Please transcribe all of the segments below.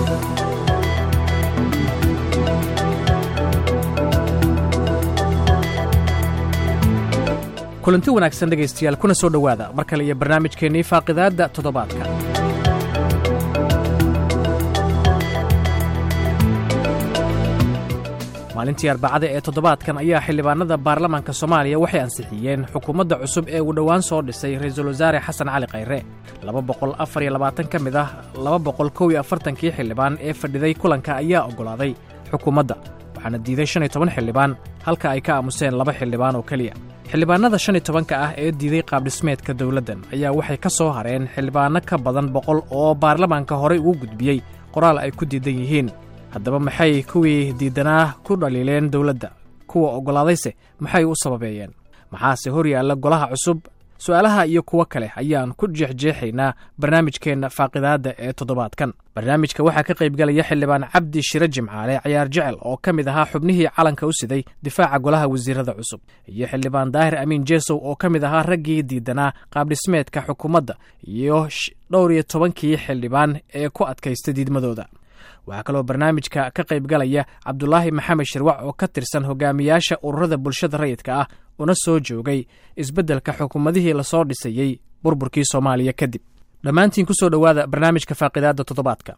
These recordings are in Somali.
kulanti wanaagsan dhegaystayaal kuna soo dhowaada mar kale iyo barnaamijkeennii faaqidaadda toddobaadka maalintii arbacada ee toddobaadkan ayaa xildhibaanada baarlamaanka soomaaliya waxay ansixiyeen xukuumadda cusub ee uu dhowaan soo dhisay ra'iisul wasaare xasan cali khayre laba boqol afar iyo labaatan ka mid ah laba boqol kow iyo afartankii xildhibaan ee fadhiday kulanka ayaa oggolaaday xukuumadda waxaana diiday shan iyo toban xildhibaan halka ay ka aamuseen laba xildhibaan oo keliya xildhibaanada shan iyo tobanka ah ee diiday qaabdhismeedka dowladdan ayaa waxay ka soo hareen xildhibaanno ka badan boqol oo baarlamaanka horey ugu gudbiyey qoraal ay ku diidan yihiin haddaba maxay kuwii diidanaa ku dhaliileen dowladda kuwa oggolaadayse maxay u sababeeyeen maxaase hor yaalla golaha cusub su'aalaha iyo kuwo kale ayaan ku jeexjeexaynaa barnaamijkeenna faaqidaadda ee toddobaadkan barnaamijka waxaa ka qaybgalaya xildhibaan cabdi shire jimcaale cayaar jecel oo ka mid ahaa xubnihii calanka u siday difaaca golaha wasiirada cusub iyo xildhibaan daahir amiin jeesow oo ka mid ahaa raggii diidanaa qaabdhismeedka xukuumadda iyo dhowr iyo tobankii xildhibaan ee ku adkaysta diidmadooda waxaa kaloo barnaamijka ka qaybgalaya cabdulaahi maxamed shirwac oo ka tirsan hogaamiyaasha ururada bulshada rayidka ah una soo joogay isbeddelka xukuumadihii lasoo dhisayey burburkii soomaaliya kadib dhammaantiin ku soo dhowaada barnaamijka faaqidaadda toddobaadka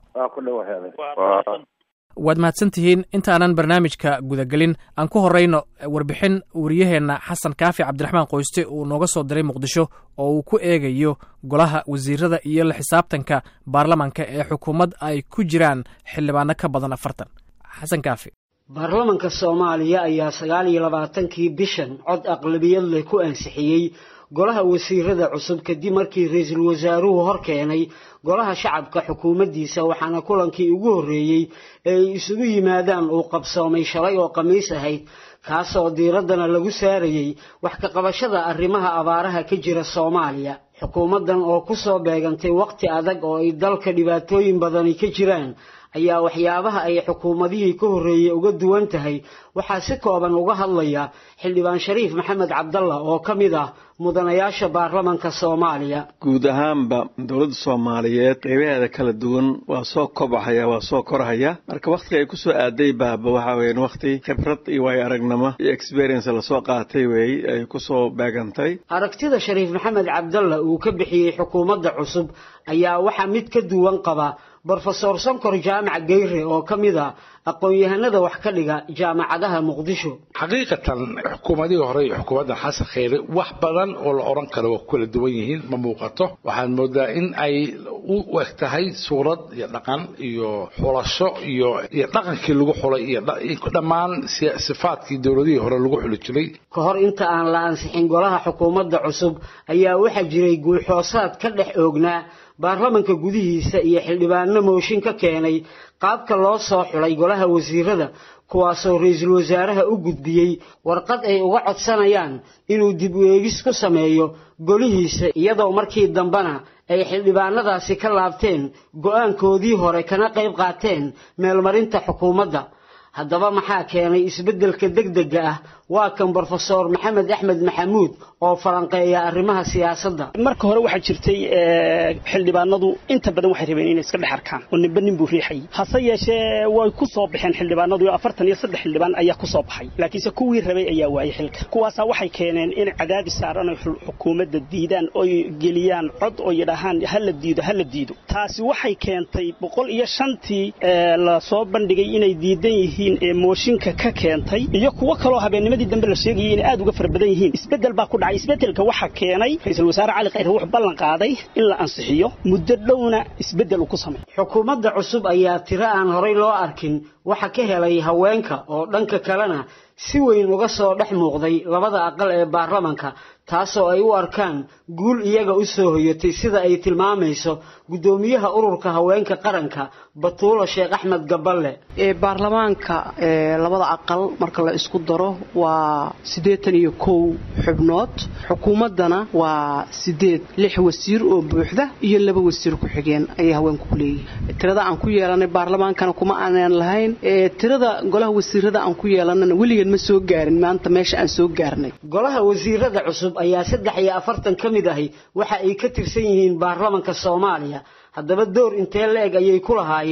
waad mahadsan tihiin intaanan barnaamijka gudagelin aan ku horrayno warbixin wariyaheenna xasan kaafi cabdiraxmaan qoyste uu nooga soo diray muqdisho oo uu ku eegayo golaha wasiirada iyo la xisaabtanka baarlamanka ee xukuumad ay ku jiraan xildhibaano ka badan afartan xasan kaafi baarlamanka soomaaliya ayaa sagaal iyo labaatankii bishan cod aqlabiyad leh ku ansixiyey golaha wasiirada cusub kadib markii ra-iisul wasaaruhu hor keenay golaha shacabka xukuumaddiisa waxaana kulankii ugu horreeyey ee ay isugu yimaadaan uu qabsoomay shalay oo khamiis ahayd kaasoo diiraddana lagu saarayey wax ka qabashada arrimaha abaaraha ka jira soomaaliya xukuumaddan oo ku soo beegantay waqti adag oo ay dalka dhibaatooyin badani ka jiraan ayaa waxyaabaha ay xukuumadihii ka horreeyey uga duwan tahay waxaa si kooban uga hadlaya xildhibaan shariif maxamed cabdalla oo ka mid ah mudanayaasha baarlamanka soomaaliya guud ahaanba dowladda soomaaliyeed qeybaheeda kala duwan waa soo kobcahaya waa soo korhaya marka wakhtiga ay kusoo aaday baaba waxaa weyan wakhti khibrad iyo waayo aragnimo iyo experience lasoo qaatay weey ay kusoo beegantay aragtida shariif maxamed cabdalla uu ka bixiyey xukuumadda cusub ayaa waxaa mid ka duwan qaba brofesor sonkor jaamac geyre oo ka mid a aqoon-yahanada wax ka dhiga jaamacadaha muqdisho xaqiiqatan xukuumadihii hore iyo xukuumadda xasan kheyre wax badan oo la odhan karo waa ku kala duwan yihiin ma muuqato waxaan moodaa in ay u eg tahay suurad iyo dhaqan iyo xulasho iyo iyo dhaqankii lagu xulay iyo dhammaan sifaadkii dowladihii hore lagu xuli jiray ka hor inta aan la ansixin golaha xukuumadda cusub ayaa waxaa jiray guulxoosaad ka dhex oognaa baarlamanka gudihiisa iyo xildhibaano mooshin ka keenay qaabka loo soo xulay golaha wasiirada kuwaasoo ra-iisul wasaaraha u gudbiyey warqad ay uga codsanayaan inuu dib u eegis ku sameeyo golihiisa iyadoo markii dambena ay xildhibaanadaasi ka laabteen go-aankoodii hore kana qayb qaateen meelmarinta xukuumadda haddaba maxaa keenay isbeddelka degdega ah waa kan brofesor maxamed axmed maxamuud oo falanqeeya arrimaha siyaasadda marka hore waxaa jirtay xildhibaanadu inta badan waxay rabeen inay iska dhex arkaan oo ninba nin buu riixayay hase yeeshee way ku soo baxeen xildhibaanadu iyo afartan iyo saddex xildhibaan ayaa ku soo baxay laakiinse kuwii rabay ayaa waayay xilka kuwaasaa waxay keeneen in cadaadis saaran oy xukuumadda diidaan oy geliyaan cod oo yidhaahaan hala diido hala diido taasi waxay keentay boqol iyo shantii lasoo bandhigay inay diidan yihiin ee mooshinka ka keentay iyo kuwo kaloo habeennimadii dambe la sheegayay inay aad uga fara badan yihiin isbeddel baa ku dhacay isbeddelka waxaa keenay ra-iisul wasaare cali khayre wuxuu ballan qaaday in la ansixiyo muddo dhowna isbeddel uu ku sameeyo xukuumadda cusub ayaa tiro aan horay loo arkin waxa ka helay haweenka oo dhanka kalena si weyn uga soo dhex muuqday labada aqal ee baarlamanka taasoo ay u arkaan guul iyaga u soo hoyatay sida ay tilmaamayso guddoomiyaha ururka haweenka qaranka batuulo sheekh axmed gaballe baarlamaanka labada aqal marka la isku daro waa siddeetan iyo kow xubnood xukuumaddana waa sideed lix wasiir oo buuxda iyo laba wasiir ku-xigeen ayay haweenku ku leeyihiin tirada aan ku yeelanay baarlamaankana kuma aanan lahayn tirada golaha wasiirada aan ku yeelanana weligeed ma soo gaarin maanta meesha aan soo gaarnay golaha wasiirada cusub ayaa saddex iyo afartan ka mid ahi waxa ay ka tirsan yihiin baarlamanka soomaaliya haddaba door intee la-eg ayay ku lahaayeen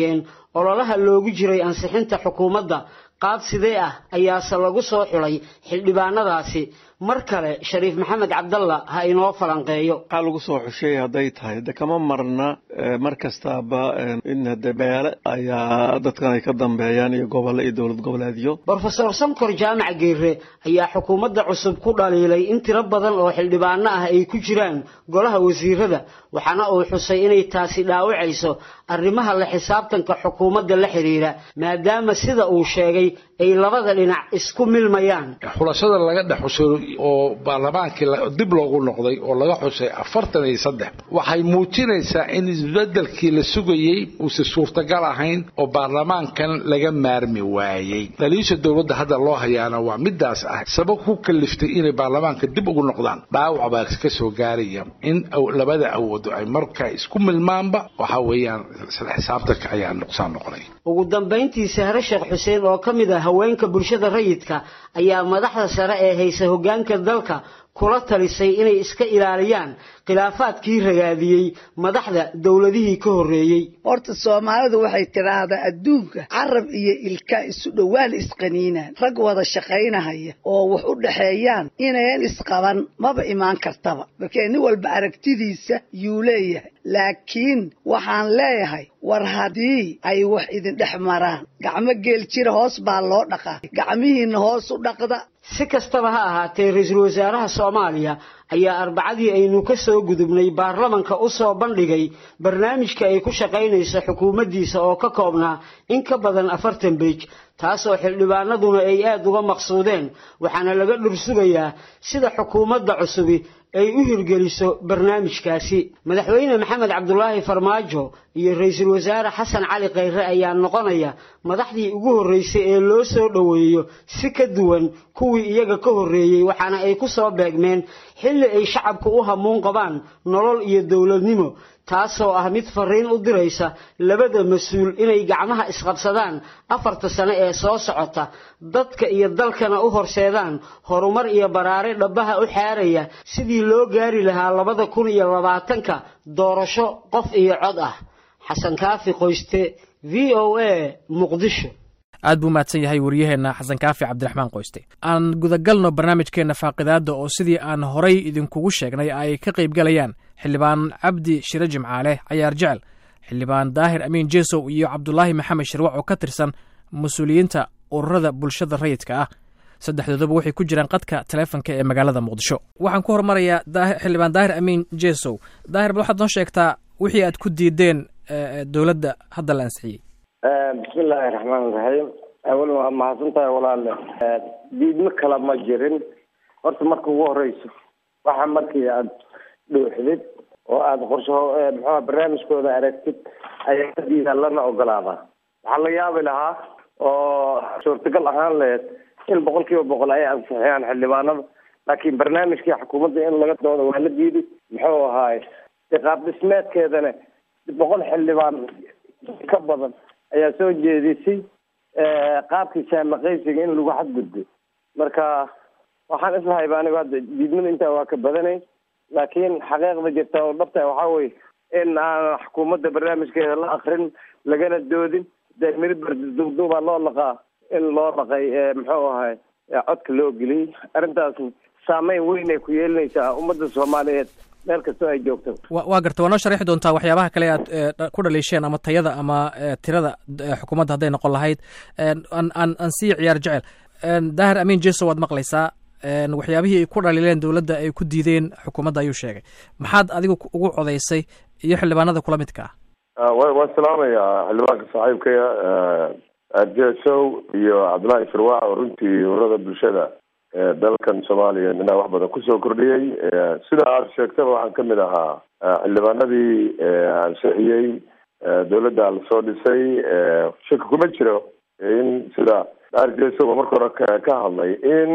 ololaha loogu jiray ansixinta xukuumadda qaab sidee ah ayaase lagu soo xulay xildhibaanadaasi mar kale shariif maxamed cabdalla ha inoo falanqeeyo waxaa lagu soo xushay hadday tahay de kama marna mar kastaaba in hade beele ayaa dadkan ay ka dambeeyaan iyo gobollo iyo dowlad goboleedyo brofesor sankor jaamac geere ayaa xukuumadda cusub ku dhaliilay in tiro badan oo xildhibaano ah ay ku jiraan golaha wasiirada waxaana uu xusay inay taasi dhaawacayso arrimaha la xisaabtanka xukuumadda la xidhiira maadaama sida uu sheegay ay labada dhinac isku milmayaan xulashada laga dhex xusay oo baarlamaankii dib loogu noqday oo laga xusay afartan iyo saddex waxay muujinaysaa in isbedelkii la sugayey uusa suurtagal ahayn oo baarlamaankan laga maarmi waayey dhaliisha dowladda hadda loo hayaana waa midaas ah sabab ku kaliftay inay baarlamaanka dib ugu noqdaan dhaawac baa ka soo gaaraya in labada awoodo ay markaa isku milmaanba waxa weeyaan isla xisaabtanka ayaa nuqsaan noqonay ugu dambayntii sahre sheekh xuseen oo ka mid ah haweenka bulshada rayidka ayaa madaxda sare ee haysa hoggaanka dalka kula talisay inay iska ilaaliyaan khilaafaadkii ragaadiyey madaxda dowladihii ka horreeyey horta soomaalidu waxay tidhaahdaa adduunka carab iyo ilka isu dhowaan isqaniinaan rag wada shaqaynahaya oo wax u dhaxeeyaan inayan isqaban maba imaan kartaba markee nin walba aragtidiisa yuu leeyahay laakiin waxaan leeyahay war haddii ay wax idin dhex maraan gacmo geel jira hoos baa loo dhaqaa gacmihiinna hoos u dhaqda si kastaba ha ahaatee ra-iisul wasaaraha soomaaliya ayaa arbacadii aynu ka soo gudubnay baarlamanka u soo bandhigay barnaamijka ay ku shaqaynayso xukuumaddiisa oo ka koobnaa in ka badan afartan beej taasoo xildhibaanaduna ay aada uga maqsuudeen waxaana laga dhursugayaa sida xukuumadda cusubi ay u hirgeliso barnaamijkaasi madaxweyne maxamed cabdulaahi farmaajo iyo ra-iisul wasaare xasan cali khayre ayaa noqonaya madaxdii ugu horreysay ee loo soo dhoweeyo si ka duwan kuwii iyaga ka horreeyey waxaana ay ku soo beegmeen xilli ay shacabku u hamuun qabaan nolol iyo dowladnimo taasoo ah mid fariin u diraysa labada mas-uul inay gacmaha isqabsadaan afarta sano ee soo socota dadka iyo dalkana u horseedaan horumar iyo baraare dhabbaha u xaaraya sidii loo gaari lahaa labada kun iyo labaatanka doorasho qof iyo cod ah xasan kaafi qoyste v o a muqdisho aad buu mahadsan yahay wariyaheenna xasan kaafi cabdiraxmaan qoyste aan gudagalno barnaamijkeenna faaqidaadda oo sidii aan horay idinkugu sheegnay ay ka qaybgalayaan xildhibaan cabdi shire jimcaale cayaar jecel xildhibaan daahir amiin jesow iyo cabdulaahi maxamed shirwac oo ka tirsan mas-uuliyiinta ururada bulshada rayidka ah saddexdooduba waxay ku jiraan qadka taleefonka ee magaalada muqdisho waxaan ku hormarayaa xildhibaan daahir amiin jesow daahir bal waxaad noo sheegtaa wixii aad ku diideen dowladda hadda la ansixiyey bismi illaahi raxmaan iraxiim awal waa mahadsan tahay walaale diidmo kale ma jirin horta marka ugu horeyso waxa markii aada dhuuxdid oo aada qorsho muxua barnaamijkooda aragtid ayaa ka diidaa lana ogolaadaa waxaa la yaabi lahaa oo suurtagal ahaan laheyd in boqol kiiba boqol ay ansixiyaan xildhibaanada laakiin barnaamijkii xukuumadda in laga doodo waa la diiday muxuu ahaaye iqaab dhismeedkeedana boqol xildhibaan ka badan ayaa soo jeedisay qaabkii saamaqaysiga in lagu xadgudbo marka waxaan islahayba anigu hadda diidmada intaa waa ka badanay laakiin xaqiiqda jirta oo dhabta waxaa weye in aan xukuumadda barnaamijkeeda la akrin lagana doodin dee miribar duubduubaa loo laqaa in loo dhaqay muxuu ahay codka loo geliyey arrintaasna saameyn weyn ay ku yeelinaysaa ummadda soomaaliyeed meel kastoo ay joogto waa garta waa noo sharixi doontaa waxyaabaha kale aad ku dhaliisheen ama tayada ama tirada xukuumadda hadday noqon lahayd aan aan sii ciyaar jecel daahir amiin jeso waad maqlaysaa waxyaabihii ay ku dhaliileen dowladda ay ku diideen xukuumadda ayuu sheegay maxaad adigu ugu codaysay iyo xildhibaanada kula midka ah waan salaamayaa xildhibaanka saaxiibkaya jesow iyo cabdullaahi firwaac oo runtii ururada bulshada dalkan soomaaliya inaa wax badan kusoo kordhiyey sida aad sheegtaba waxaan kamid ahaa xildhibaanadii ansixiyey dowladda lasoo dhisay shaki kuma jiro in sida arjesoba marka hore ka hadlay in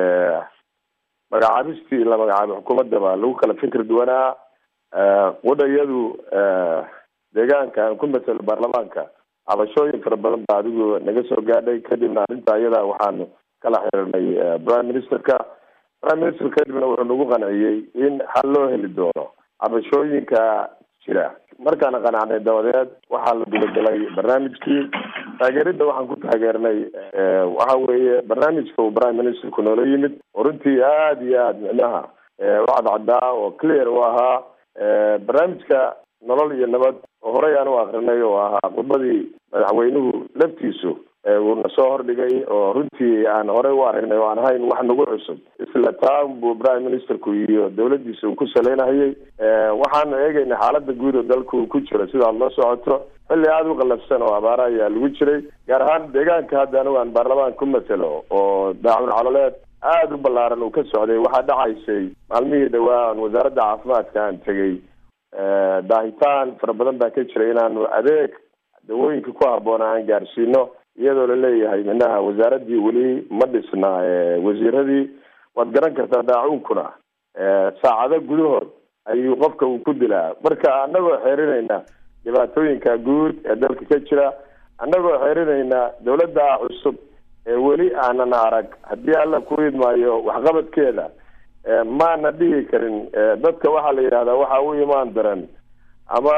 magacaabistii la magacaabay xukuumaddaba lagu kala fikir duwanaa wadhayadu deegaanka aan ku matelo baarlamaanka cabashooyin fara badan baa adigu naga soo gaadhay kadibna arrinta ayada waxaanu kala xiriirnay prime ministerka prime minister kadibna wuxuu nagu qanciyey in xal loo heli doono cabashooyinka jira markaana qanacnay dabadeed waxaa la gudagalay barnaamijkii taageeridda waxaan ku taageernay waxa weeye barnaamijka uu prime ministerku noola yimid oo runtii aada iyo aada micnaha u cadcadaa oo clear u ahaa barnaamijka nolol iyo nabad oo horey aan u akrinay oo ahaa khudbadii madaxweynuhu laftiisu uuna soo hordhigay oo runtii aan horey u aragnay oo aan ahayn wax nagu cusub isla taan buu prime ministerku iyo dawladdiisa uu ku saleynahayay waxaanu eegaynay xaalada guud oo dalka uu ku jiro sidaad la socoto xilli aada u qalafsan oo abaara ayaa lagu jiray gaar ahaan deegaanka hadda anigu aan baarlamaan ku matelo oo daacun caloleed aada u ballaaran uu ka socday waxaa dhacaysay maalmihii dhawaa aan wasaaradda caafimaadka aan tegey daahitaan fara badan baa ka jiray inaanu adeeg dawooyinka ku habboona aan gaarsiino iyadoo laleeyahay minaha wasaaraddii weli ma dhisna wasiiradii waad garan kartaa daacuunkuna saacado gudahood ayuu qofka uu ku dilaa marka annagoo xeerinayna dhibaatooyinka guud ee dalka ka jira annagoo xeerinayna dawladda cusub ee weli aanan arag haddii alla ku idmaayo waxqabadkeeda maana dhihi karin dadka waxaa la yidhahdaa waxa u imaan daran ama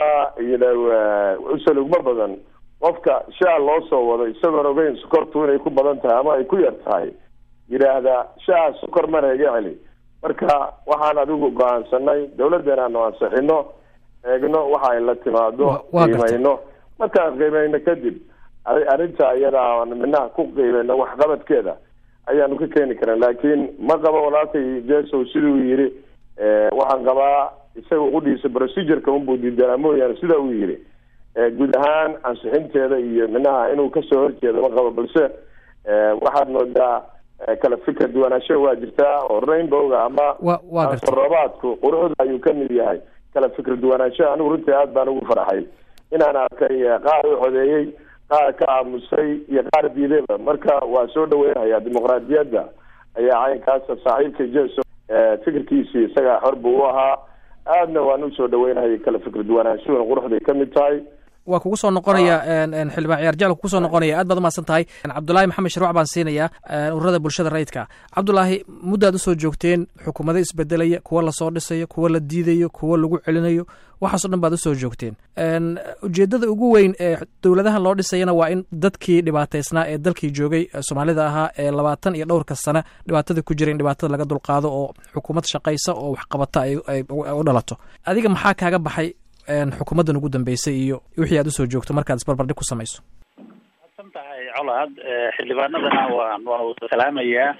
usalugma badan qofka shaa loo soo wado isagoon ogeyn sokortu inay ku badan tahay ama ay ku yar tahay yidhaahda shaa sokor mana iga celi marka waxaan adigu go-aansanay dawladdeena aanu ansixino eegno waxa ay la timaado qiimayno markaan qiimayno kadib arrinta iyada aan minaha ku qiimeyno waxqabadkeeda ayaanu ka keeni karan laakiin ma qabo walaalkay jesow siduu yidhi waxaan qabaa isaga qudhiisa procedureka unbuu diidanaa mooyaane sida uu yidhi guud ahaan ansixinteeda iyo minaha inuu kasoo horjeedo ma qabo balse waxaad moodaa kala fikra duwanaansho waa jirtaa oo rainbowga ama roobaadku quruxda ayuu kamid yahay kala fikra duwanaansho anigu runtii aad baan ugu farxay inaan arkay qaar u codeeyey qaar ka aamusay iyo qaar diidayba marka waa soo dhaweynhayaa dimuqraadiyadda ayaa caynkaasa saaxiibka jeso fikirkiisii isagaa xor buu u ahaa aadna waan usoo dhaweynhayay kala fikra duwanaanshuhuna quruxday kamid tahay waa kugu soo noqonaya xildhibaan ciyaar jecel kugu soo noqonaya aad baad umahadsan tahay cabdulaahi maxamed sharwac baan siinayaa ururada bulshada rayidka cabdulaahi muddaad usoo joogteen xukuumado isbedelaya kuwa lasoo dhisayo kuwa la diidayo kuwa lagu celinayo waxaaso dhan baad usoo joogteen ujeedada ugu weyn ee dowladahan loo dhisayana waa in dadkii dhibaataysnaa ee dalkii joogay soomaalida ahaa ee labaatan iyo dhowrka sane dhibaatada ku jira in dhibaatada laga dulqaado oo xukuumad shaqaysa oo waxqabata ay u dhalato adiga maxaa kaaga baxay xukuumaddan ugu dambeysay iyo wixii aad usoo joogto markaad isbarbardhig ku samayso maadsan tahay colaad xildhibaanadana waan waan wada salaamayaa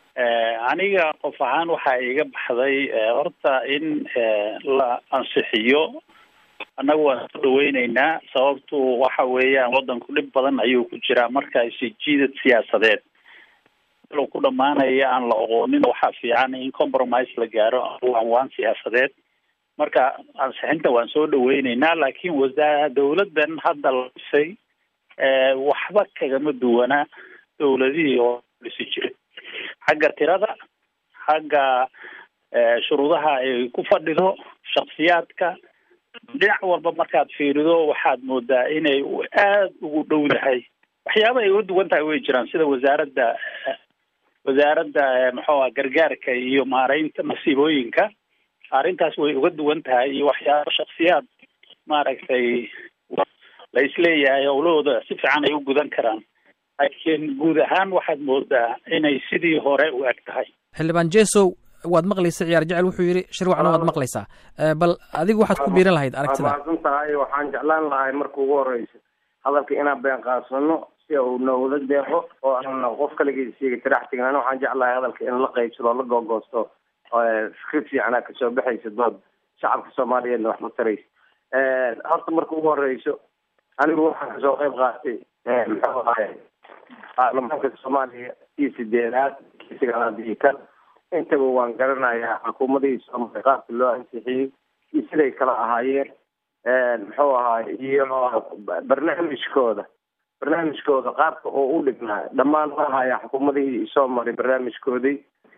aniga qof ahaan waxaa iga baxday horta in la ansixiyo annagu waan soo dhaweyneynaa sababtu waxa weeyaan waddanku dhib badan ayuu ku jiraa marka isijiidad siyaasadeed ilo ku dhamaanaya aan la oqoonin waxaa fiican in compromise la gaaro waan waan siyaasadeed marka ansixinta waan soo dhaweyneynaa laakiin wasaa dawladdan hadda la dhisay waxba kagama duwana dawladihii oo dhisi jiray xagga tirada xagga shuruudaha ay ku fadhido shaksiyaadka dhinac walba markaad fiirido waxaad moodaa inay aada ugu dhow dahay waxyaaba ay uga duwan tahay way jiraan sida wasaaradda wasaaradda maxuuha gargaarka iyo maareynta masiibooyinka arrintaas way uga duwan tahay iyo waxyaaba shaksiyaad maaragtay la isleeyahay howlahooda si fiican ay u gudan karaan laakiin guud ahaan waxaad moodaa inay sidii hore u eg tahay xildhibaan jesow waad maqlaysa ciyaar jecel wuxuu yidhi shirwacna waad maqlaysaa bal adigu waxaad ku biiran lahayd aragtida mahadsan tahay waxaan jeclaan lahay marka ugu horeysa hadalka inaan been qaasano si uu noogada deeqo oo aan qof kaligiis siiga tirax tegnan waxaan jeclahay hadalka in la qaybsado la googoosto fikrid fiicanaa kasoo baxaysa dood shacabka soomaaliyeedna wax ma taraysa horta marka ugu horeyso anigu waxaan kasoo qayb qaatay muxuu ahay baarlamaanka soomaaliya iyo sideedaad kii sagaalaad iyo kan intaba waan garanayaa xukuumadihii soomaaliya qaabka loo ansixiyey iyo siday kala ahaayeen muxuu ahaay iyo barnaamijkooda barnaamijkooda qaabka oo u dhignaa dhammaan ma ahaya xukuumadihii soo maray barnaamijkoodii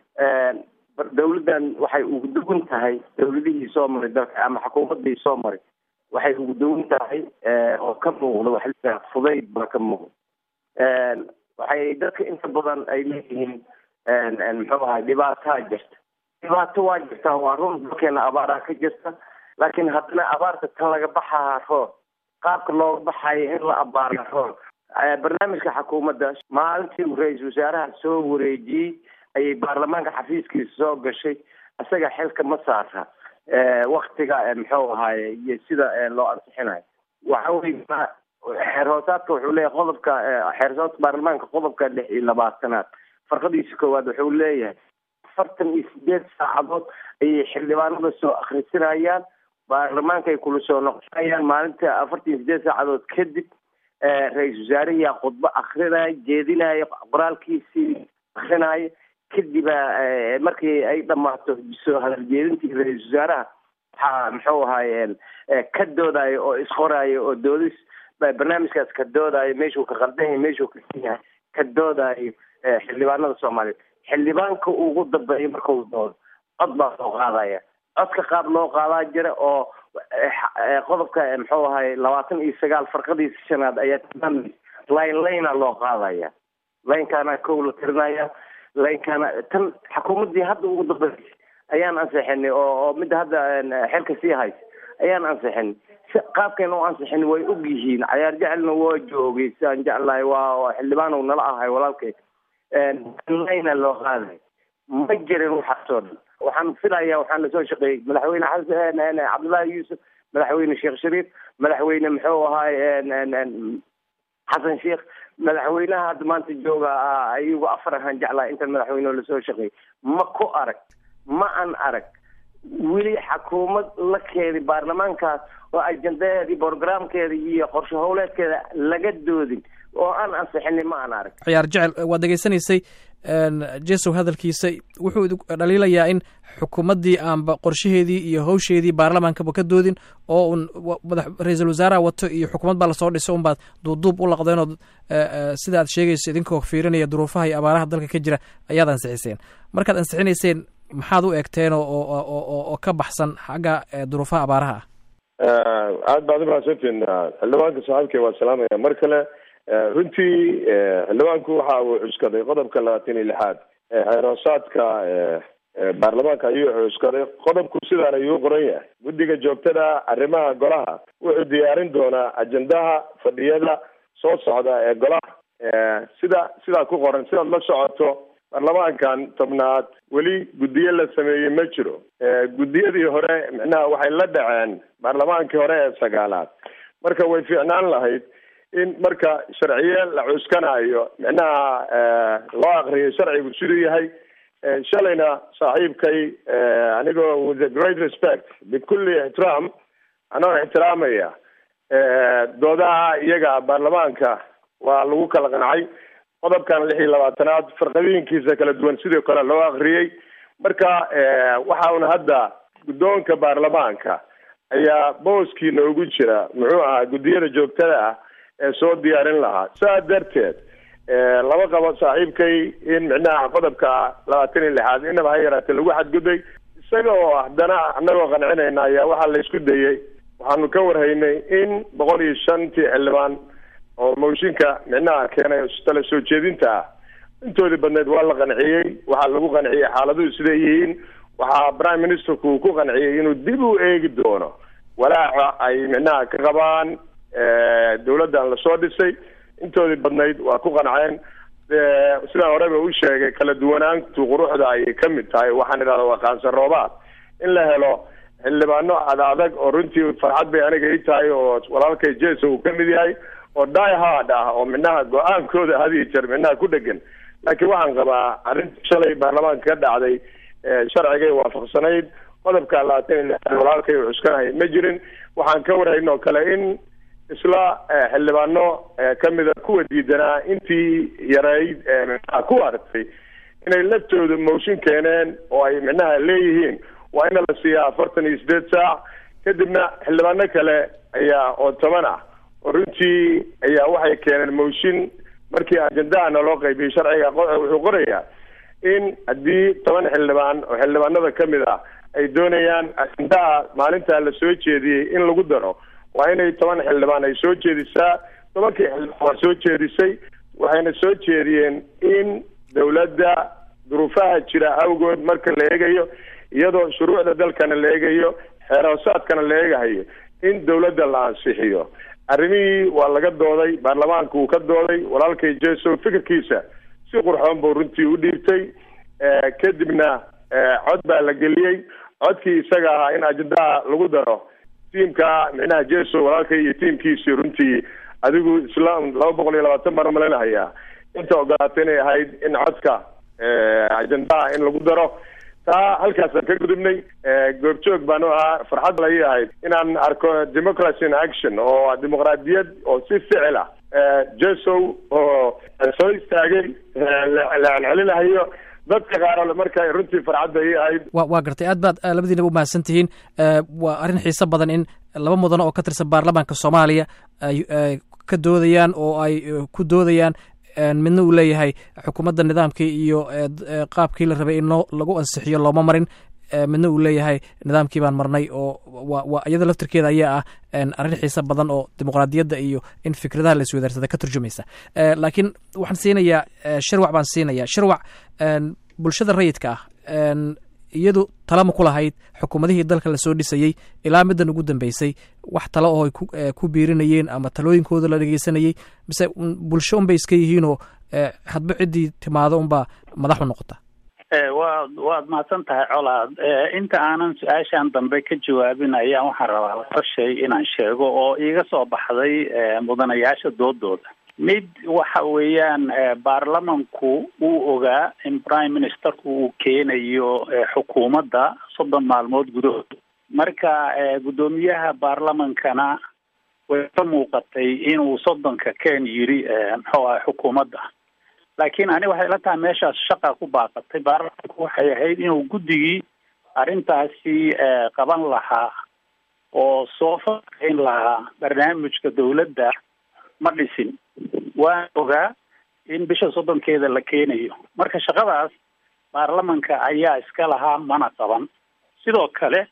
dawladdan waxay ugu duwan tahay dawladihii soo maray dalka ama xukuumadii soo maray waxay ugu duwan tahay oo ka muuqda waxa la fudayd baa ka muuqda waxay dadka inta badan ay leeyihiin muxuu ahay dhibaataa jirta dhibaato waa jirtaa waa run dalkeena abaaraa ka jirta laakiin haddana abaarta tan laga baxaa roon qaabka looga baxayo in la abaara roon barnaamijka xukuumadda maalintii uu ra-iisul wasaaraha soo wareejiyey ayay baarlamaanka xafiiskiisa soo gashay isaga xilka ma saara waktiga muxuu ahaaye iyo sida loo ansixinayo waxa wey xeer hoosaadka wuxuu leeyahay qodobka xeer hoosaadka baarlamaanka qodobka lix iyo labaatanaad farqadiisa koowaad wuxuu leeyahay afartan iyo sideed saacadood ayay xildhibaanada soo akhrisinayaan baarlamaanka ay kula soo noqonayaan maalinta afartan iyo sideed saacadood kadib ra-iisul wasaarihiyaa khudbo akrinaya jeedinaya qoraalkiisii akrinaya kadiba markii ay dhamaato soo hadaljeedintii ra-iisul wasaaraha waxaa muxuu ahaaye ka doodayo oo isqorayo oo doodis barnaamijkaas ka doodayo meeshuu ka qaldan yahay meeshuu ka san yahay ka doodayo xildhibaanada soomaaliyeed xildhibaanka ugu dambeeya markau doodo cod baa loo qaadaya codka qaab loo qaadaa jira oo qodobka muxuu ahaye labaatan iyo sagaal farqadiisa shanaad ayaa tilmaamaysa line linea loo qaadaya linekana kow la tirinaya linekana tan xukuumaddii hadda ugu dambeysay ayaan ansixinay oo oo midda hadda xilka sii haysa ayaan ansixinay si qaabkeena u ansixin way og yihiin cayaar jecelna waa joogay sidaan jeclahay waa xildhibaan uu nala ahay walaalkay lina loo qaaday ma jirin waxaasoo dhan waxaan filaya waxaan lasoo shaqeeyey madaxweyne xasan cabdullaahi yuusuf madaxweyne sheekh shariif madaxweyne muxuu ahaay xasan sheekh madaxweynaha hadda maanta jooga iyagu afar ahaan jeclahay intan madaxweyne lasoo shaqeeyey ma ku arag ma an arag weli xukuumad la keedi baarlamaankaas oo ajendaheedii programkeeda iyo qorshe howleedkeeda laga doodin oo aan ansixinin ma aan arag ciyaar jecel waad degeysanaysay jesow hadalkiisa wuxuu dhaliilayaa in xukuumaddii aanba qorshaheedii iyo hawsheedii baarlamaankaba ka doodin oo un madax ra-iisul wasaaraha wato iyo xukuumad baa lasoo dhiso unbaad duubduub u laqdeen oo sida aad sheegayso idinkoo fiirinaya duruufaha iyo abaaraha dalka ka jira ayaad ansixiseen markaad ansixinayseen maxaad u eegteen oo oo ka baxsan xagga duruufaha abaaraha ah aad baad umahadsantiin xildhibaanka saaxiibkay waa salaamaya mar kale runtii xildhibaanku waxa uu cuskaday qodobka labaatan iyo lixaad xeeroosaadka baarlamaanka ayuu cuskaday qodobku sidaan ayuu qoran yahay guddiga joogtada arrimaha golaha wuxuu diyaarin doonaa ajendaha fadhiyada soo socda ee golaha sida sidaa ku qoran sidaad la socoto baarlamaankan tobnaad weli guddiyo la sameeyey ma jiro guddiyadii hore micnaha waxay la dhaceen baarlamaankii hore ee sagaalaad marka way fiicnaan lahayd in marka sharciye la cuskanayo micnaha loo akriyo sharcigu siduu yahay shalayna saaxiibkay anigoo with a great respect bikulli ixtiraam anoo ixtiraamaya doodaha iyaga baarlamaanka waa lagu kala qancay qodobkan lix iyo labaatanaad farqadiinkiisa kala duwan sidoo kale loo akriyey marka waxa una hadda guddoonka baarlamaanka ayaa booskii noogu jira muxuu ahaa guddiyada joogtada ah ee soo diyaarin lahaa saa darteed lama qabo saaxiibkay in micnaha qodobka labaatan iyo lixaad inaba ha yaraatee lagu xadgudbay isaga oo haddana anagoo qancinayna ayaa waxaa la isku dayey waxaanu ka warhaynay in boqol iyo shantii xildhibaan oo mooshinka micnaha keenay tala soo jeedinta ah intoodii badneed waa la qanciyey waxaa lagu qanciyey xaaladuhu siday yihiin waxaa prime ministerku uu ku qanciyey inuu dib u eegi doono walaaca ay micnaha ka qabaan dawladdan lasoo dhisay intoodii badnayd waa ku qanceen sidaan horeba u sheegay kala duwanaantu quruxda ayay ka mid tahay waxaan idhahda waa qaansan roobaad in la helo xildhibaano ad adag oo runtii farxad bay aniga ii tahay oo walaalkay jeso uu ka mid yahay oo die hard ah oo micnaha go-aankooda hadiyo jeer micnaha ku dhegan laakiin waxaan qabaa arrintii shalay baarlamaanka ka dhacday sharcigay waafaqsanayd qodobka labaatan iyo lixaad walaalkay uu cuskanahay ma jirin waxaan ka warhaynoo kale in isla xildhibaano kamida kuwa diidanaa intii yareyd micnaha ku aragtay inay laftooda mooshin keeneen oo ay micnaha leeyihiin waa ina la siiyaa afartan iyo sideed saac kadibna xildhibaano kale ayaa oo toban ah oo runtii ayaa waxay keeneen mooshin markii ajendahana loo qaybiyey sharciga wuxuu qorayaa in haddii toban xildhibaan oo xildhibaanada kamid ah ay doonayaan ajendaha maalintaa la soo jeediyey in lagu daro waa inay toban xildhibaan ay soo jeedisaa tobankii xildhibaan waa soo jeedisay waxayna soo jeediyeen in dawladda duruufaha jira awgood marka la eegayo iyadoo shuruucda dalkana la eegayo xeer hoosaadkana la eegahayo in dawladda la ansixiyo arrimihii waa laga dooday baarlamaanka uu ka dooday walaalkay jeso fikirkiisa si qurxoon buu runtii u dhiibtay kadibna cod baa la geliyey codkii isaga ahaa in ajendaha lagu daro tiimka micnaha jeso walaalkay iyo tiimkiisii runtii adigu islam laba boqol iyo labaatan baan umalaynahayaa inta ogolaatay inay ahayd in codka ajendaha in lagu daro taa halkaasaan ka gudubnay goobjoog baan u ahaa farxad lay ahayd inaan arko democracy in action oo dimuqraadiyad oo si ficil ah jesow oo soo istaagay la celcelinahayo dadka qaar marka runtii farxad bay ii ahayd wa waa gartay aad baad labadiinaba umahadsan tihiin waa arrin xiiso badan in laba mudano oo ka tirsan baarlamaanka soomaaliya ay ka doodayaan oo ay ku doodayaan midna uu leeyahay xukuumadda nidaamkii iyo qaabkii la rabay in loo lagu ansixiyo looma marin midna uu leeyahay nidaamkii baan marnay oo wa iyada laftirkeeda ayaa ah arrin xiise badan oo dimuqraadiyadda iyo in fikradaha la iswadaarsada ka turjumaysa laakiin waxaan siinayaa shirwac baan siinaya shirwac bulshada rayidka ah iyadu talama ku lahayd xukuumadihii dalka lasoo dhisayey ilaa middan ugu dambeysay wax talo oo ay ku biirinayeen ama talooyinkooda la dhegeysanayey mise bulsho unbay iska yihiinoo hadba ciddii timaado unbaa madaxu noqota waad waad mahadsan tahay colaad inta aanan su-aashan dambe ka jawaabin ayaan waxaan rabaa laba shay inaan sheego oo iiga soo baxday mudanayaasha doodooda mid waxa weeyaan baarlamanku uu ogaa in prime ministerku uu keenayo xukuumadda soddon maalmood gudahood marka guddoomiyaha baarlamankana way ka muuqatay inuu soddonka ken yiri muxuu ahay xukuumadda laakiin ani waxay la tahay meeshaas shaqa ku baaqatay baarlamanku waxay ahayd inuu guddigii arrintaasi qaban lahaa oo soo faaqeyn lahaa barnaamijka dawladda ma dhisin waan ogaa in bisha soddonkeeda la keenayo marka shaqadaas baarlamanka ayaa iska lahaa mana qaban sidoo kale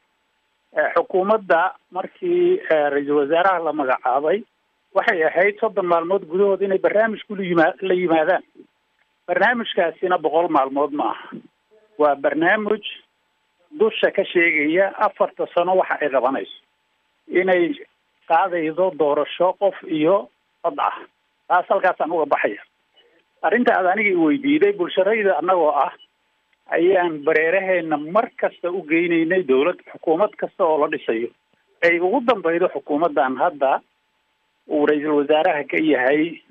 xukuumadda markii ra-iisul wasaaraha la magacaabay waxay ahayd soddon maalmood gudahood inay barnaamijku layima la yimaadaan barnaamijkaasina boqol maalmood ma aha waa barnaamij dusha ka sheegaya afarta sano waxa ay qabanayso inay qaadaydo doorasho qof iyo cod ah taas halkaasaan uga baxaya arrinta aad aniga iweydiiday bulsharayda annagoo ah ayaan bareeraheena mar kasta u geynaynay dawlad xukuumad kasta oo la dhisayo ay ugu dambaydo xukuumaddan hadda uu ra-iisul wasaaraha ka yahay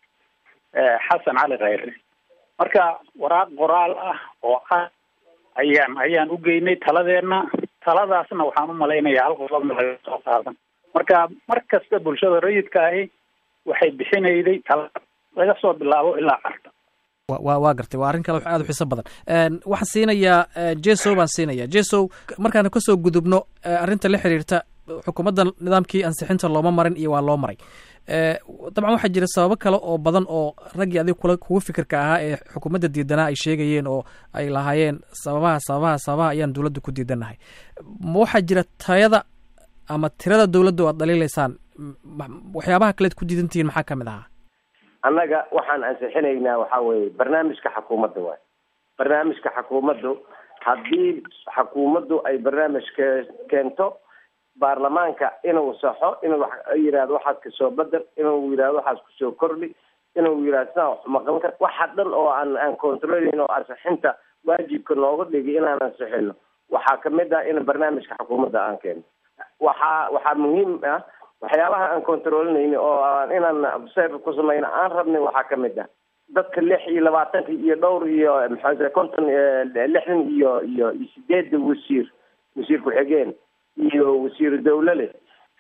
xasan cali khayre marka waraaq qoraal ah oo ah ayaan ayaan u geynay taladeena taladaasna waxaan u malaynayaa hal qodobna laga soo qaadan marka mar kasta bulshada rayidka ahi waxay bixinayday tala laga soo bilaabo ilaa carta wa waa gartay waa arrin kale aad u xiiso badan waxaan siinayaa jesow baan siinaya jesow markaan kasoo gudubno arrinta la xiriirta xukuumadda nidaamkii ansixinta looma marin iyo waa loo maray dabcan waxaa jira sababo kale oo badan oo raggii adig kula kugu fikirka ahaa ee xukuumadda diidanaa ay sheegayeen oo ay lahaayeen sababaha sababaha sababaha ayaan dowladda ku diidanahay ma waxaa jira tayada ama tirada dowladda o aad dhaliilaysaan waxyaabaha kaleed ku diidantihiin maxaa kamid ahaa annaga waxaan ansixinaynaa waxaa weeye barnaamijka xukuumadda waay barnaamijka xukuumaddu haddii xukuumaddu ay barnaamij ke keento baarlamaanka inuu saxo inuu yidhahdo waxaas kasoo bedel inuu yidhahdo waxaas kusoo kordhi inuu yidhahdo sidaan wax maqan kar waxa dhan oo aan aan controlayn oo ansixinta waajibka nooga dhigi inaan ansixino waxaa kamid ah in barnaamijka xukuumadda aan keeno waxaa waxaa muhiim ah waxyaabaha aan controlinayni oo aan inaan observe ku samayno aan rabnay waxaa kamid ah dadka lix iyo labaatanka iyo dhowr iyo maxaa konton lixdan iyo iyo iyo sideedda wasiir wasiir ku-xigeen iyo wasiiru dawlale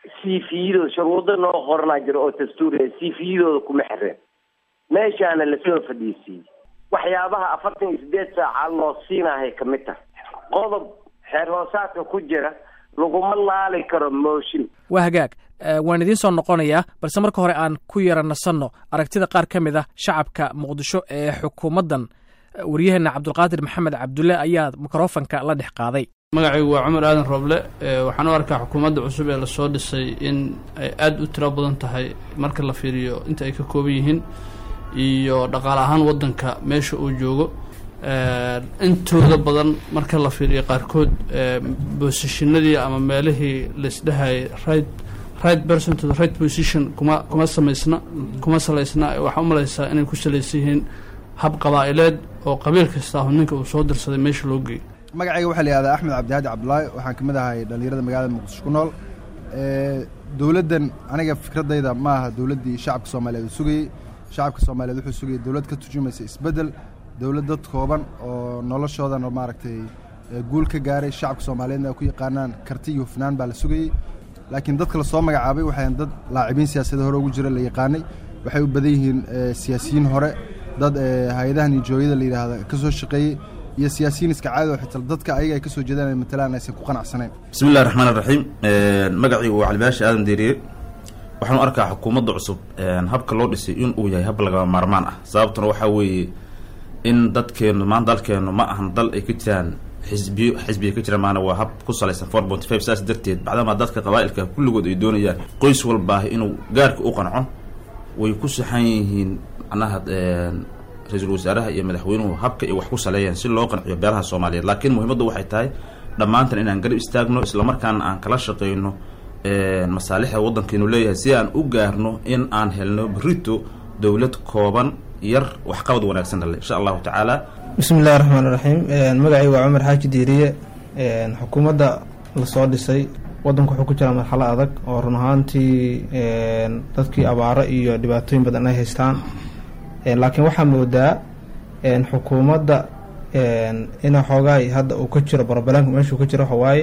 cvdooda shuruudo noo qoranaa jiro oo dastuuriya cvdooda kuma xireen meeshaana lasoo fadhiisiiyey waxyaabaha afartan iyo sideed saaca loo siinahay kamid tahay qodob xeer hoosaadka ku jira laguma laali karo mooshin waa hagaag waan idiin soo noqonayaa balse marka hore aan ku yara nasanno aragtida qaar ka mid ah shacabka muqdisho ee xukuumaddan waryaheena cabdulqaadir maxamed cabdulle ayaa mikrofanka la dhex qaaday magacaygu waa cumar aadan roble waxaan u arkaa xukuumadda cusub ee lasoo dhisay in ay aada u tiro badan tahay marka la fiiriyo inta ay ka kooban yihiin iyo dhaqaale ahaan waddanka meesha uu joogo intooda badan marka la fiiriyo qaarkood bosishinadii ama meelihii laisdhahayay right right person to the right position kuma kuma samaysna kuma salaysna waxaa u malaysaa inay ku salaysan yihiin hab qabaa'ileed oo qabiil kasta ahu ninka uu soo dirsaday meesha loo geeyay magacayga waxaa la yihahdaa axmed cabdihaadi cabdulaahi waxaan ka mid ahay dhallinyarada magaalada muqdisho ku nool dowladdan aniga fikradayda ma aha dowladdii shacabka soomaaliyeed uu sugayey shacabka soomaaliyeed wuxuu sugayay dowlad ka turjumaysa isbeddel dowlad dad kooban oo noloshoodana maaragtay guul ka gaaray shacabka soomaaliyeedna ay ku yaqaanaan karti iyo hufnaan baa la sugayey laakiin dadka lasoo magacaabay waxayn dad laacibiin siyaasada hore ugu jira la yaqaanay waxay u badan yihiin siyaasiyiin hore dad hay-adaha nijooyada la yidhaahda ka soo shaqeeyey iyo siyaasiyiin iska caadi oo xitaa dadka ayaga ay ka soo jeedaan ay matalaan aysan ku qanacsanayn bismi illahi raxmaan iraxiim magacaygu waa calibaashi aadan deeriye waxaan u arkaa xukuumadda cusub habka loo dhisay in uu yahay hab lagama maarmaan ah sababtuna waxaa weeye in dadkeenu maan dalkeenu ma ahan dal ay ka jiraan xisbiyo xisbiya ka jira maana waa hab ku salaysan four ponty five saas darteed bacdamaa dadka qabaa-ilka kulligood ay doonayaan qoys walbaahi inuu gaarka u qanco way ku saxan yihiin macnaha ra-iisul wasaaraha iyo madaxweynuhu habka ay wax ku saleeyaan si loo qanciyo beelaha soomaaliyeed laakiin muhiimaddu waxay tahay dhammaantan inaan garab istaagno islamarkaana aan kala shaqeyno masaalixda waddankeenu leeyahay si aan u gaarno in aan helno berito dowlad kooban yar waxqabad wanaagsan dhale insha allahu tacaala bismi illahi raxmaan iraxiim magacay waa cumar xaaji diiriye xukuumadda lasoo dhisay waddanku wuxuu ku jiraa marxalo adag oo run ahaantii dadkii abaaro iyo dhibaatooyin badan ay haystaan laakiin waxaa moodaa xukuumadda ina xoogaay hadda uu ka jiro barbalanka meeshuu ka jiro waxawaaye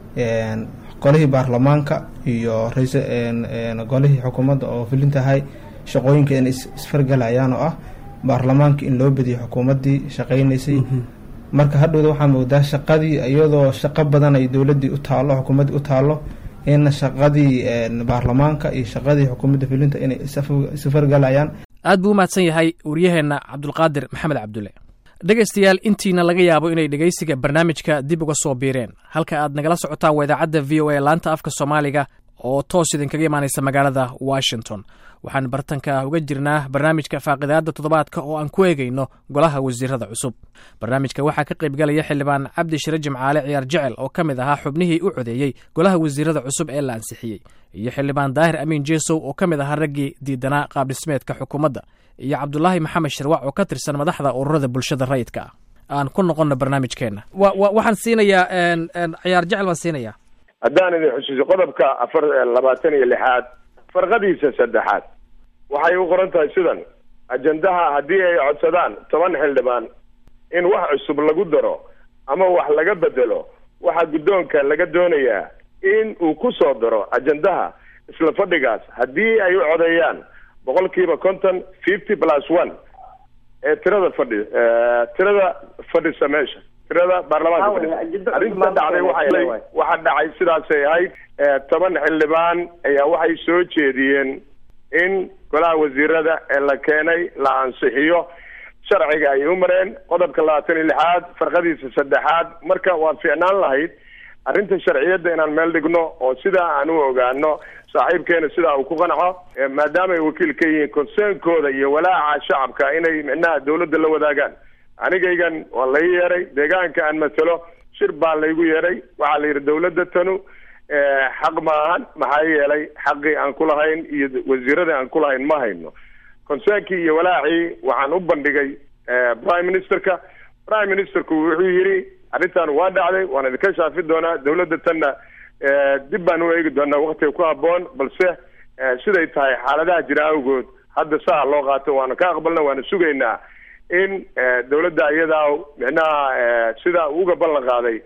golihii baarlamaanka iyo rais golihii xukuumadda oo filintahay shaqooyinka inay isfargalayaan oo ah baarlamaanka in loo badiyo xukuumaddii shaqaynaysay marka hadhowda waxaa moodaa shaqadii iyadoo shaqo badan ay dowladdii u taallo xukuumaddii u taallo in shaqadii baarlamaanka iyo shaqadii xukuumadda filinta inay isfargalayaan aad buu u mahadsan yahay waryaheenna cabdulqaadir maxamed cabdulle dhegaystayaal intiina laga yaabo inay dhegaysiga barnaamijka dib uga soo biireen halka aad nagala socotaan waa idaacadda v o a laanta afka soomaaliga oo toos idinkaga imaanaysa magaalada washington waxaan bartanka uga jirnaa barnaamijka faaqidaadda toddobaadka oo aan ku eegayno golaha wasiirada cusub barnaamijka waxaa ka qaybgalaya xildhibaan cabdi shire jimcaale ciyaar jecel oo ka mid ahaa xubnihii u codeeyey golaha wasiirada cusub ee la ansixiyey iyo xildhibaan daahir amiin jeesow oo ka mid ahaa raggii diidanaa qaabdhismeedka xukuumadda iyo cabdulaahi maxamed shirwac oo ka tirsan madaxda ururada bulshada rayidka ah aan ku noqonno barnaamijkeenna waxaan siinayaa ciyaar jecel baan siinayaa haddaan idin xusuuso qodobka afar labaatan iyo lixaad farqadiisa saddexaad waxay u qoran tahay sidan ajendaha haddii ay codsadaan toban xildhibaan in wax cusub lagu daro ama wax laga bedelo waxaa guddoonka laga doonayaa in uu ku soo daro ajendaha isla fadhigaas haddii ay u codeeyaan boqol kiiba konton fifty plus one ee tirada fadhi tirada fadhisa meesha tirada baarlamaanka fadhisa arrinta dhacday waxay waxa dhacay sidaasay ahayd toban xildhibaan ayaa waxay soo jeediyeen in golaha wasiirada ee la keenay la ansixiyo sharciga ay u mareen qodobka labaatan iyo lixaad farqadiisa saddexaad marka waa fiicnaan lahayd arrinta sharciyadda inaan meel dhigno oo sidaa aan u ogaano saaxiibkeena sidaa uu ku qanco maadaama ay wakiil ka yihiin konseenkooda iyo walaaca shacabka inay micnaha dawladda la wadaagaan anigaygan waa lai yeeray deegaanka aan matalo shir baa laygu yeeray waxaa la yidhi dawladda tanu xaq ma ahan maxaa yeelay xaqii aan ku lahayn iyo wasiiradii aan ku lahayn ma hayno konseenkii iyo walaacii waxaan u bandhigay prime ministerka prime ministerku wuxuu yidhi arrintan waa dhacday waan idinka shaafi doonaa dawladda tanna dib baan u eegi doonaa waktiga ku habboon balse siday tahay xaaladaha jira awgood hadda saa loo qaato waana ka aqbalna waana sugaynaa in dawladda iyadaa micnaha sidaa uga ballan qaaday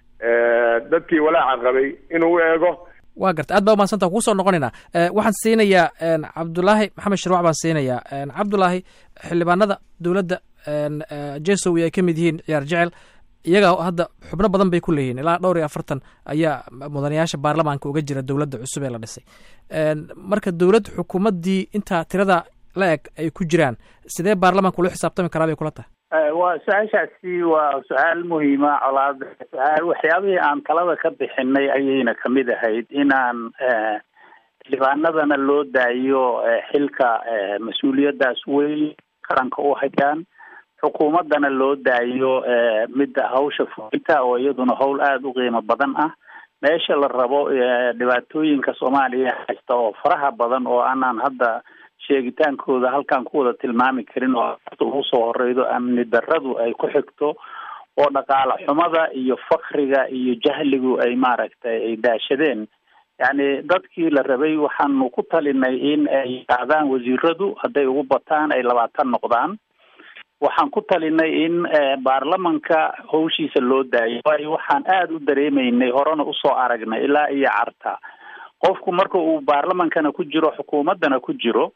dadkii walaaca qabay inuu u eego waa garta aad baa umahadsanta kugu soo noqonaynaa waxaan siinayaa cabdulaahi maxamed shirwac baan siinayaa cabdulaahi xildhibaanada dowladda jesow ay ka mid yihiin ciyaar jecel iyaga hadda xubno badan bay ku leeyihiin ilaa dhowr iyo afartan ayaa mudanayaasha baarlamaanka uga jira dowladda cusub ee la dhisay marka dowlad xukuumaddii intaa tirada la eg ay ku jiraan sidee baarlamaanka ula xisaabtami karaa bay kula tahay waa su-aashaasi waa su-aal muhiima colaad su-aal waxyaabihii aan talada ka bixinay ayayna kamid ahayd inaan xildhibaanadana loo daayo xilka mas-uuliyaddaas weyn qaranka u hayaan xukuumaddana loo daayo midda hawsha fulinta oo iyaduna howl aada u qiimo badan ah meesha la rabo dhibaatooyinka soomaaliya haysta oo faraha badan oo aanaan hadda sheegitaankooda halkaan ku wada tilmaami karin oo ugu soo horeydo amni daradu ay ku xigto oo dhaqaale xumada iyo fakriga iyo jahligu ay maaragtay ay daashadeen yacni dadkii la rabay waxaanu ku talinay in ay qaadaan wasiiradu hadday ugu bataan ay labaatan noqdaan waxaan ku talinay in baarlamanka hawshiisa loo daayo waayo waxaan aada u dareemaynay horena usoo aragnay ilaa iyo carta qofku marka uu baarlamankana ku jiro xukuumaddana ku jiro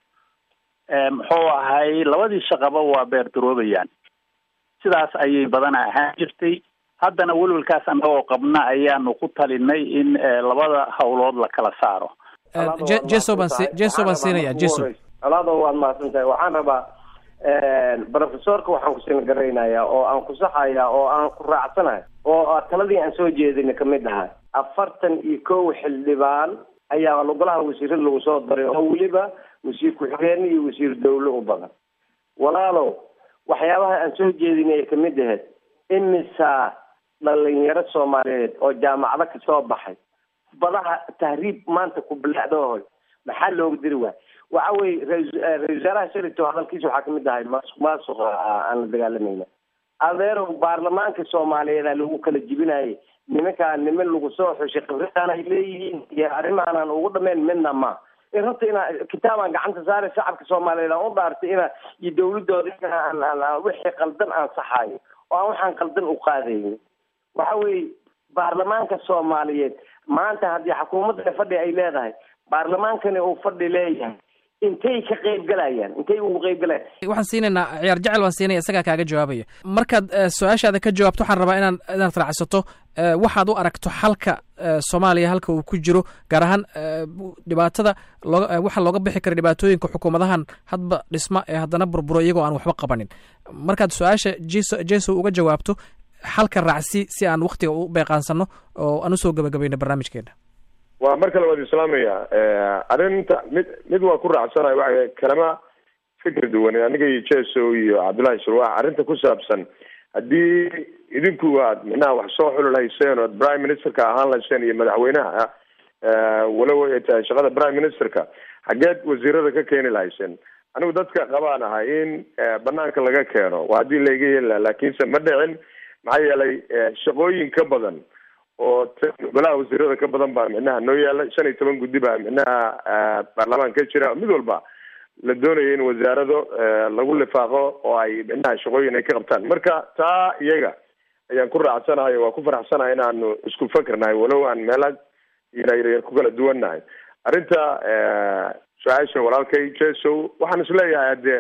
muxuu ahay labadii shaqaba waa beerdaroobayaan sidaas ayay badana ahaan jirtay haddana welwelkaas annagoo qabna ayaanu ku talinay in labada hawlood la kala saaro jeso baan si jeso baan siinaya jeso alaado waad mahadsan tahay waxaan rabaa professorka waxaan kusin garaynayaa oo aan ku saxaya oo aan ku raacsanahay oo taladii aan soo jeedina kamid ahay afartan iyo kow xildhibaan ayaa golaha wasiirada lagu soo daray oo weliba wasiir ku-xigeen iyo wasiir dawle u badan walaalow waxyaabaha aan soo jeedinay ay kamid ahayd imisa dhalinyaro soomaaliyeed oo jaamacado kasoo baxay badaha tahriib maanta ku bilaacdoohoy maxaa looga diri waay waxa weye ra-isul wasaaraha shalito hadalkiisa waxaa kamid ahay maasuq maasuqa aan la dagaalamayna adeerow baarlamaanka soomaaliyeeda lagu kala jibinayay nimankaa niman lagu soo xushay khibradaan ay leeyihiin iyo arrimahaanaan ugu dhameyn midna ma in runta inaa kitaabaan gacanta saare shacabka soomaaliyeed aan u dhaartay ina iyo dawladooda inaan wixii qaldan aan saxayo oo aan waxaan qaldan u qaadayni waxa weeye baarlamaanka soomaaliyeed maanta haddii xukuumadda fadhi ay leedahay baarlamaankani uu fadhi leeyahay intay ka qayb galayaan intay ugu qayb galayaan waxaan siinaynaa ciyaar jecel baan siinaya isagaa kaaga jawaabaya markaad su-aashaada ka jawaabto waxaan rabaa inaan inaad raacsato waxaad u aragto xalka soomaaliya halka uu ku jiro gaar ahaan dhibaatada looga waxa looga bixi kara dhibaatooyinka xukuumadahan hadba dhisma ee haddana burburo iyagoo aan waxba qabanin markaad su-aasha jeso jeso uga jawaabto xalka raacsi si aan waktiga u beeqaansano oo aan usoo gabagabayno barnaamijkeena waa mar kale waad islaamaya arrinta mid mid waa ku raacsanayo waa kalama fikir duwan aniga iyo jeso iyo cabdullahi surwax arrinta ku saabsan haddii idinku aad micnaha wax soo xuli lahayseen ood prime ministerka ahaan lahayseen iyo madaxweynaha walow ay tahay shaqada prime ministerka xageed wasiirada ka keeni lahayseen anigu dadka qabaan ahay in banaanka laga keeno waa haddii layga heli laha laakiinse ma dhicin maxaa yeelay shaqooyin ka badan oo golaha wasiirada ka badan baa micnaha noo yaala shan iyo toban guddi baa micnaha baarlamaan ka jira mid walba la doonayo in wasaarado lagu lifaaqo oo ay micnaha shaqooyin ay ka qabtaan marka taa iyaga ayaan ku raacsanahay waa ku faraxsanahay inaanu isku fakernahay walow aan meela yaryar ku kala duwannahay arrinta su-aasha walaalkay jeso waxaan isleeyahay hadee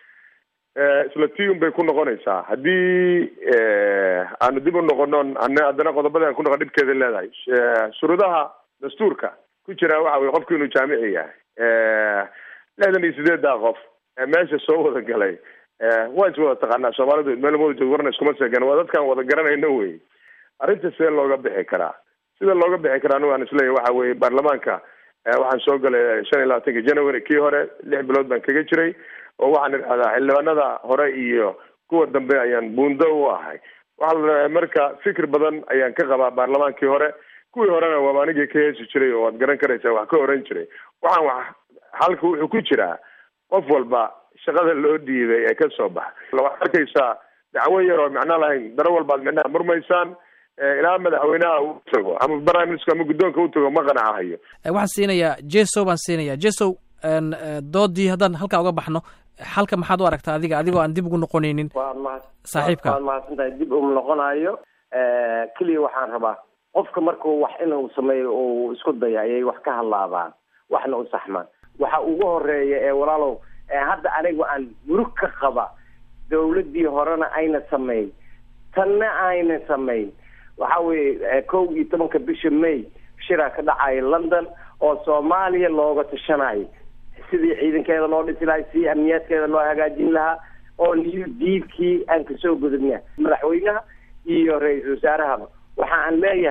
isla tiun bay ku noqonaysaa haddii aanu dib u noqonon an haddana qodobada aan ku noqon dhibkeeda leedahay shuruudaha dastuurka ku jira waxa weye qofku inuu jaamici yahay lixdan iyo sideeddaa qof meesha soo wada galay waa is wada taqaanaa soomaalidu meel wada joog warna iskuma seegan waa dadkaan wada garanayno wey arrinta see looga bixi karaa sida looga bixi karaa anigu aan isleeyahy waxa weye baarlamaanka waxaan soo galay shan iyo labaatanka january kii hore lix bilood baan kaga jiray oo waxaan idhahdaa xildhibaanada hore iyo kuwa dambe ayaan buundo u ahay waxaa la rabaa marka fikir badan ayaan ka qabaa baarlamaankii hore kuwii horena waaba anigii ka heesi jiray oo waad garan karaysaa wax ka oran jiray waxaan wax halka wuxuu ku jiraa qof walba shaqada loo dhiibay ee ka soo baxa waxaad arkaysaa dacwo yar oo macno lahayn daro walbaad micnaha murmaysaan ilaa madaxweynaha uu tago ama prime minister ama guddoonka u tago ma qanacahayo waxaan siinayaa jeso baan siinayaa jeso doodii haddaan halkaa uga baxno xalka maxaad u aragtaa adiga adigoo aan dib ugu noqonaynin saaxiibka waad mahadsan tahay dib uma noqonayo keliya waxaan rabaa qofka markuu wax inuu sameeyo uu isku dayo ayay wax ka hadlaabaan waxna u saxmaan waxa ugu horeeya ee walaalow hadda anigu aan murug ka qaba dawladdii horena ayna samayn tanna ayna samayn waxa weeye kow iyo tobanka bisha may shiraa ka dhacaya london oo soomaaliya looga tashanayo sidii ciidankeeda loo dhisi lahay sidii amniyaadkeeda loo hagaajin lahaa oo new diilkii aan kasoo gudubna madaxweynaha iyo ra-iisul wasaarahaba waxa aan leeyahay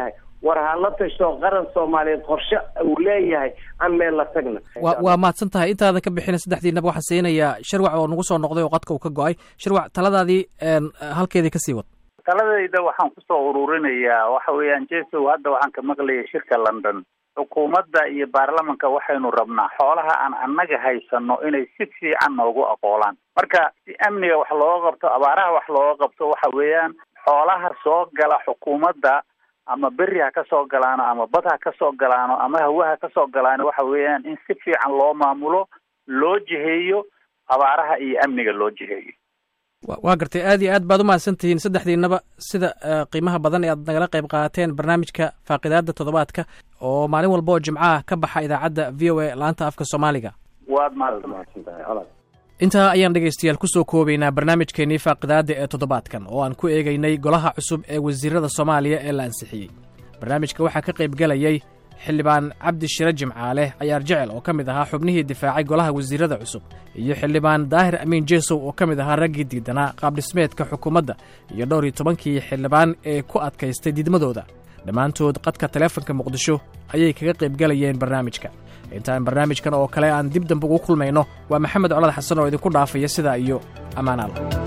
war hala tashto qaran soomaaliyeed qorshe uu leeyahay aan meel la tagna waa waa mahadsan tahay intaadan ka bixina saddexdiinaba waxaan siinayaa shirwac oo nagu soo noqday oo qadka uu ka go-ay shirwac taladaadii halkeedii kasii wad taladayda waxaan kusoo ururinayaa waxa weeyaan jesow hadda waxaan ka maqlayay shirka london xukuumadda iyo baarlamanka waxaynu rabnaa xoolaha aan annaga haysano inay si fiican noogu aqoolaan marka si amniga wax looga qabto abaaraha wax looga qabto waxa weeyaan xoolaha soo gala xukuumadda ama beri ha ka soo galaano ama bad ha ka soo galaano ama hawa ha ka soo galaano waxa weeyaan in si fiican loo maamulo loo jiheeyo abaaraha iyo amniga loo jiheeyo waa gartay aad iyo aad baad u mahadsan tihiin saddexdiinaba sida qiimaha badan ee aad nagala qayb qaadateen barnaamijka faaqidaada toddobaadka oo maalin walba oo jimcaha ka baxa idaacadda v o a laanta afka soomaaliga waad mahadsantahay intaa ayaan dhegaystayaal kusoo koobaynaa barnaamijkeenii faaqidaada ee toddobaadkan oo aan ku eegaynay golaha cusub ee wasiirada soomaaliya ee la ansixiyey barnaamijka waxaa ka qayb gelayay xildhibaan cabdi shire jimcaale cayaar jecel oo ka mid ahaa xubnihii difaacay golaha wasiirada cusub iyo xildhibaan daahir amiin jeesow oo ka mid ahaa raggii diidanaa qaabdhismeedka xukuumadda iyo dhowr iyo tobankii xildhibaan ee ku adkaystay diidmadooda dhammaantood qadka taleefanka muqdisho ayay kaga qayb gelayeen barnaamijka intaan barnaamijkan oo kale aan dib dambe ugu kulmayno waa maxamed colad xasan oo idinku dhaafaya sidaa iyo ammaanaal